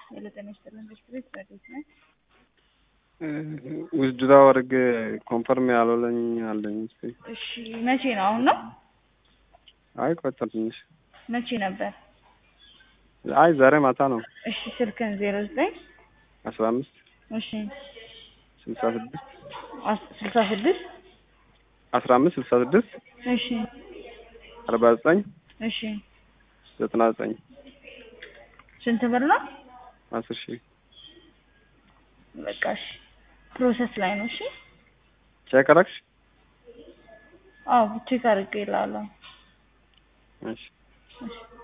ሄሎ ጤና ይስጥልን ቤት ረዴት ነኝ። ውዝድራ ወርግ ኮንፈርም ያልሆነኝ አለኝ። እስኪ እሺ መቼ ነው? አሁን ነው? አይ ቆይቷል ትንሽ። መቼ ነበር? አይ ዛሬ ማታ ነው። እሺ ስልክን ዜሮ ዘጠኝ አስራ አምስት እሺ ስልሳ ስድስት አስ- ስልሳ ስድስት አስራ አምስት ስልሳ ስድስት እሺ አርባ ዘጠኝ እሺ ዘጠና ዘጠኝ ስንት ብር ነው? አስር ሺህ በቃ እሺ ፕሮሰስ ላይ ነው። እሺ ቼክ አደረግሽ? አዎ ቼክ አድርጌ እላለሁ። እሺ እሺ